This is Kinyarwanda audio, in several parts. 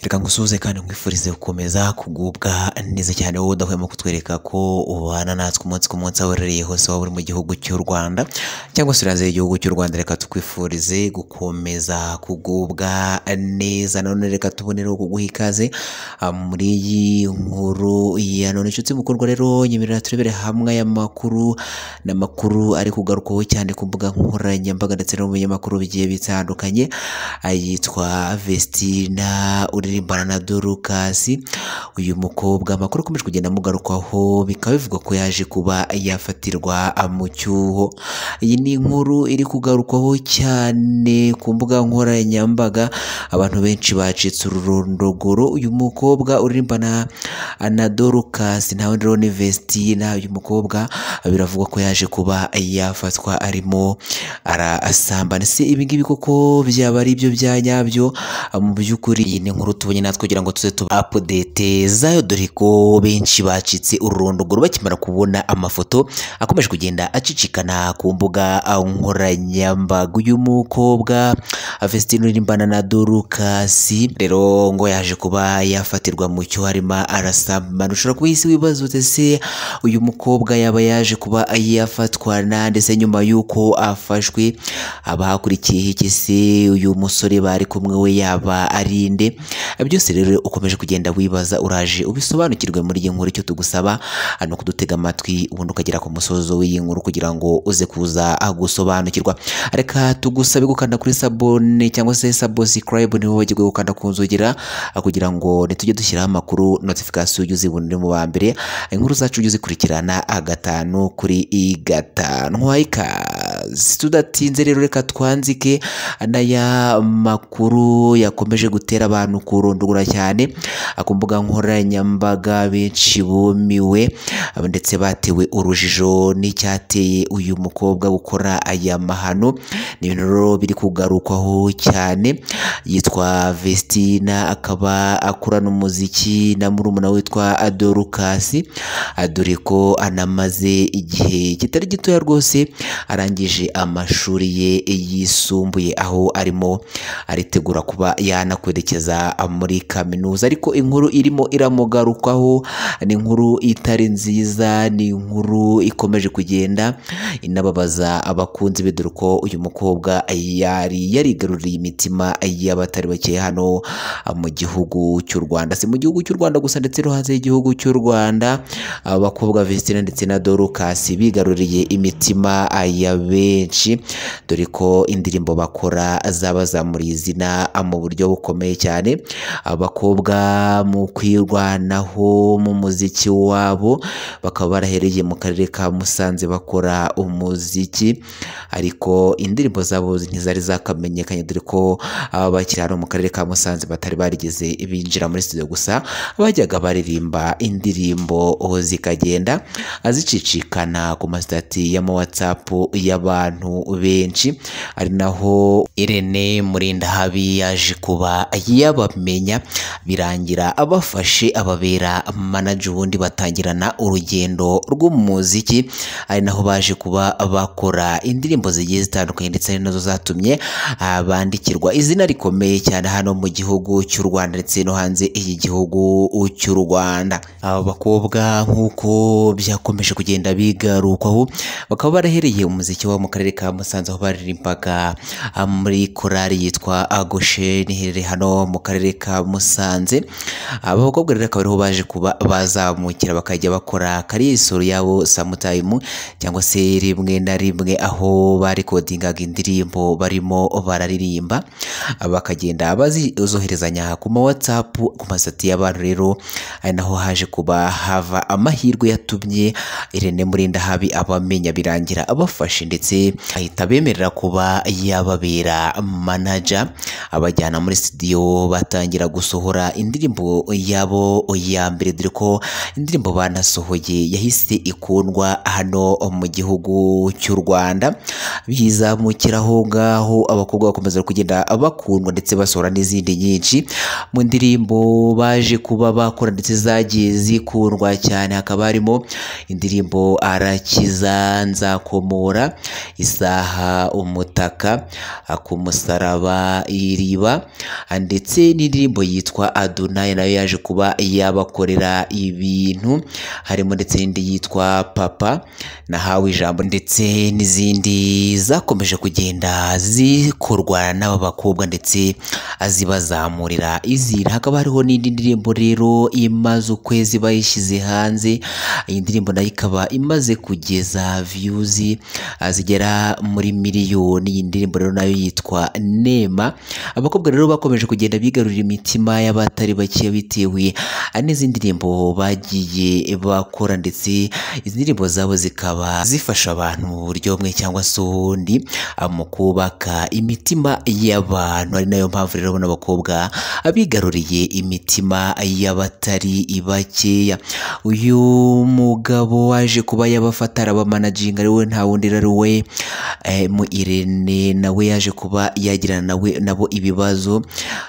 reka ngusuhuze kandi nkwifurize gukomeza kugubwa neza cyane wowe udahwema kutwereka ko ubana natwe umunsi ku munsi aho uherereye hose waba uri mu gihugu cy'u Rwanda cyangwa se uri hanze y'igihugu cy'u Rwanda reka tukwifurize gukomeza kugubwa neza nanone reka tubonereho kuguha ikaze ah, muri iyi nkuru ya none inshuti mukorwa rero nyemerera turebere hamwe y'amakuru n'amakuru ari kugarukwaho cyane ku mbuga nkoranyambaga ndetse no mu binyamakuru bigiye bitandukanye ayitwa Vestina uririmbana na Dorukasi uyu mukobwa amakuru akomeje kugenda amugarukwaho bikaba bivugwa ko yaje kuba yafatirwa mu cyuho iyi ni inkuru iri kugarukwaho cyane ku mbuga nkoranyambaga abantu benshi bacitse ururondogoro uyu mukobwa uririmbana na Dorukasi nawe rero ni Vestina uyu mukobwa biravugwa ko yaje kuba yafatwa arimo arasambana se ibingibi koko byaba ari byo bya nyabyo mu by'ukuri iyi ni inkuru tubonye natwe kugira ngo tuze tuba update zayo dore ko benshi bacitse ururondogoro bakimara kubona amafoto akomeje kugenda acicikana ku mbuga nkoranyambaga uyu mukobwa Vestine uririmbana na Dorukasi rero ngo yaje kuba yafatirwa mu cyo harimo arasambana ushobora kuba isi wibaza ute se uyu mukobwa yaba yaje kuba yafatwa na ndetse nyuma y'uko afashwe abahakurikiye iki se uyu musore bari kumwe we yaba ari nde byose rero ukomeje kugenda wibaza uraje ubisobanukirwe muri iyi nkuru icyo tugusaba ni ukudutega amatwi ubundi ukagera ku musozo w'iyi nkuru kugira ngo uze kuza gusobanukirwa reka tugusabe gukanda kuri sabone cyangwa se sabosicarayibu nibo bagirwe gukanda ku nzugira kugira ngo ntitujye dushyiraho amakuru notifikasiyo ujye uzibona uri mu ba mbere inkuru zacu ujye uzikurikirana gatanu kuri i gatanu wayikaze tudatinze rero reka twanzike n'aya makuru yakomeje gutera abantu kurundugura cyane ku mbuga nkoranyambaga benshi bumiwe ndetse batewe urujijo n'icyateye uyu mukobwa gukora aya mahano ni ibintu rero biri kugarukwaho cyane yitwa Vestina akaba akorana umuziki na murumuna we witwa Dorukasi dore ko anamaze igihe kitari gitoya rwose arangije amashuri ye yisumbuye aho arimo aritegura kuba yanakwerekeza muri kaminuza ariko inkuru irimo iramugarukaho ni inkuru itari nziza ni inkuru ikomeje kugenda inababaza abakunzi be dore ko uyu mukobwa yari yarigaruriye imitima y'abatari bake hano mu gihugu cy'u Rwanda si mu gihugu cy'u Rwanda gusa ndetse no hanze y'igihugu cy'u Rwanda abakobwa Vestina ndetse na Dorukasi bigaruriye imitima ya benshi dore ko indirimbo bakora zabazamuriye izina mu buryo bukomeye cyane abakobwa mu kwirwanaho mu muziki wabo bakaba barahereye mu karere ka Musanze bakora umuziki ariko indirimbo zabo ntizari zakamenyekanye dore ko aba bakiri hano mu karere ka Musanze batari barigeze binjira muri studio gusa bajyaga baririmba indirimbo zikagenda zicicikana ku masitati y'ama WhatsApp y'abantu benshi ari naho Irene Murindahabi yaje kuba yabamenya birangira abafashe ababera manager ubundi batangirana urugendo rw'umuziki ari naho baje kuba bakora indirimbo zigiye zitandukanye ndetse ari nazo zatumye ah, bandikirwa izina rikomeye cyane hano mu gihugu cy'u Rwanda ndetse no hanze y'igihugu cy'u Rwanda aba bakobwa nk'uko byakomeje kugenda bigarukwaho bakaba barahereye umuziki wabo mu karere ka Musanze aho baririmbaga ah, muri korali yitwa Agosheni iherereye hano mu karere ka Musanze aba bakobwa rero akaba ariho baje kuba bazamukira bakajya bakora kariya isoro yabo samutayimu cyangwa se rimwe na rimwe aho barekodingaga indirimbo barimo bararirimba aba bakagenda bazizoherezanya ku ma WhatsApp ku masati y'abantu rero ari naho haje kuba hava amahirwe yatumye Irene Murindahabi abamenya birangira abafashe ndetse ahita abemerera kuba yababera manager abajyana muri studio batangira gusohora indirimbo yabo ya mbere dore ko indirimbo banasohoye yahise ikundwa hano mu gihugu cy'u Rwanda bizamukiraho ngaho abakobwa bakomeza kugenda bakundwa ndetse basohora n'izindi nyinshi mu ndirimbo baje kuba bakora ndetse zagiye zikundwa cyane hakaba harimo indirimbo arakiza nzakomora isaha umutaka ku musaraba iriba ndetse n'indirimbo yitwa adunayi nayo yaje kuba yabakorera ibintu harimo ndetse n'indi yitwa papa nahawe ijambo ndetse n'izindi zakomeje kugenda zikorwa n'aba bakobwa ndetse zibazamurira izina hakaba hariho n'indi ndirimbo rero imaze ukwezi bayishyize hanze iyi ndirimbo nayo ikaba imaze kugeza viyuzi ah, zigera muri miliyoni iyi ndirimbo rero nayo yitwa nema abakobwa rero bakomeje kugenda bigarurira imitima y'abatari bake bitewe n'izindi ndirimbo bagiye bakora ndetse izi ndirimbo zabo zikaba zifasha abantu mu buryo bumwe cyangwa se ubundi ah, mu kubaka imitima y'abantu ari nayo mpamvu rero bano bakobwa bigaruriye imitima y'abatari bakeya uyu mugabo waje kuba yabafata arabamanajinga ari we nta wundi rero ari we eh, mu irene nawe yaje kuba yagirana nawe nabo ibibazo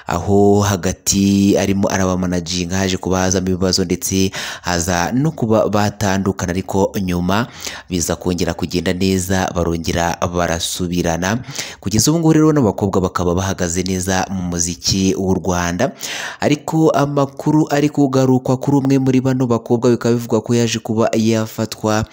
aho hagati arimo arabamanajinga haje kuba hazamo ibibazo ndetse haza no kuba batandukana ariko nyuma biza kongera kugenda neza barongera barasubirana kugeza ubu ngubu rero n'abakobwa bakaba bahagaze neza mu muziki w'u Rwanda ariko amakuru ari kugarukwa kuri umwe muri bano bakobwa bikaba bivugwa ko yaje kuba yafatwa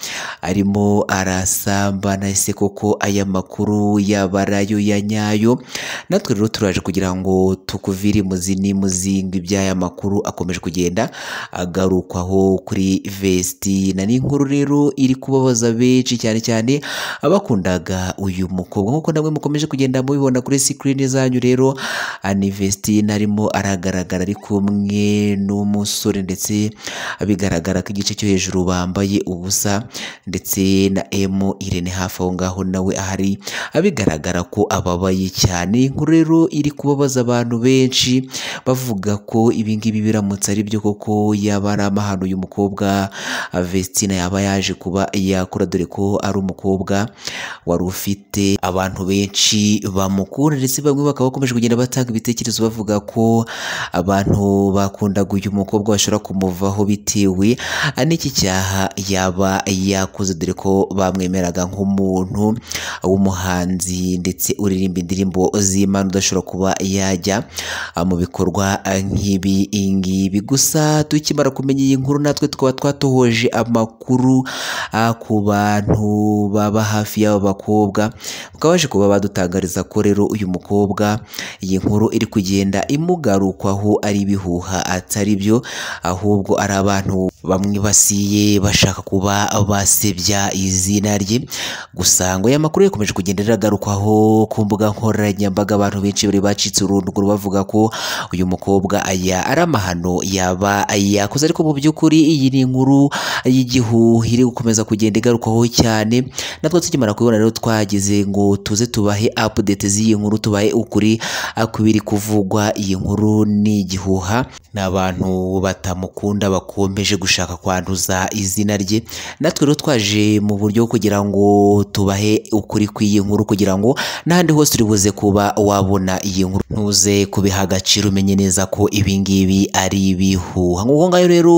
arimo arasambana ese koko aya makuru yaba ari ayo ya nyayo natwe rero turaje kugira ngo tukuvire imuzi n'imuzinga iby'aya makuru akomeje kugenda agarukwaho kuri vestina ni inkuru rero iri kubabaza benshi cyane cyane abakundaga uyu mukobwa nk'uko namwe mukomeje kugenda mubibona kuri sikirini zanyu rero ani vestina arimo aragaragara ari kumwe n'umusore ndetse bigaragara ko igice cyo hejuru bambaye ubusa ndetse na emu irene hafi aho ngaho nawe ahari bigaragara ko ababaye cyane inkuru rero iri kubabaza abantu benshi bavuga ko ibingibi biramutse ari byo koko yaba ari amahano uyu mukobwa vestina yaba yaje kuba yakora dore ko ari umukobwa wari ufite abantu benshi bamukunda ndetse bamwe bakaba bakomeje kugenda batanga ibitekerezo bavuga ko abantu bakundaga uyu mukobwa bashobora kumuvaho bitewe n'iki cyaha yaba yakoze dore ko bamwemeraga nk'umuntu w'umuhanzi ndetse uririmba indirimbo z'Imana udashobora kuba yajya mu bikorwa nk'ibi ngibi gusa tukimara kumenya iyi nkuru natwe tukaba twatohoje amakuru ah, ku bantu baba hafi y'aba bakobwa bakaba baje kuba badutangariza ko rero uyu mukobwa iyi nkuru iri kugenda imugarukwaho ari ibihuha atari byo ahubwo ari abantu bamwe basiye bashaka kuba basebya izina rye gusa ngo aya makuru yakomeje kugenda riragarukaho ku mbuga nkoranyambaga abantu benshi bari bacitse urunduguru bavuga ko uyu mukobwa aya ari amahano yaba yakoze ariko mu by'ukuri iyi ni inkuru y'igihuha iri gukomeza kugenda igarukaho cyane natwe tukimara kubibona rero twagize ngo tuze tubahe update z'iyi nkuru tubahe ukuri ku biri kuvugwa iyi nkuru ni igihuha ni abantu batamukunda bakomeje gushaka kwanduza izina rye natwe rero twaje mu buryo bwo kugira ngo tubahe ukuri kw'iyi nkuru kugira ngo n'ahandi hose uri buze kuba wabona iyi nkuru ntuze kubiha agaciro umenye neza ko ibi ngibi ari ibihuha nk'uko ngayo rero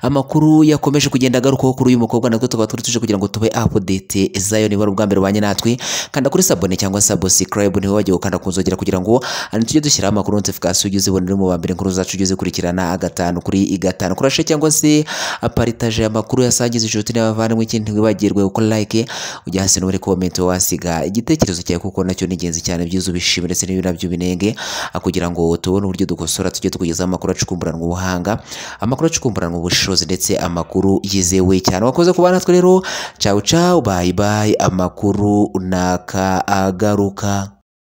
amakuru yakomeje kugenda agarukaho kuri uyu mukobwa natwe tukaba turi tuje kugira ngo tube update zayo niba ari ubwa mbere ubanye natwe kanda kuri sabone cyangwa subscribe niba wagiye gukanda ku nzogera kugira ngo hano tujye dushyiraho amakuru notification ugeze ubonere mu ba mbere inkuru zacu ugeze ukurikirana gatanu kuri gatanu kurashe cyangwa se aparitaje amakuru yasangiza inshuti n'abavandimwe ikindi ntiwibagirwe gukora like ujya hasi no muri comment wasiga igitekerezo cyawe kuko nacyo ni ingenzi cyane byiza ubishima ndetse n'ibindi nabyo binenge ah, kugira ngo tubone uburyo dukosora tujye tukugezaho amakuru acukumburanwa ubuhanga amakuru acukumburanwa ubushobozi ndetse amakuru yizewe cyane wakoze kuba natwe rero cawu cawu bayi bayi amakuru naka agaruka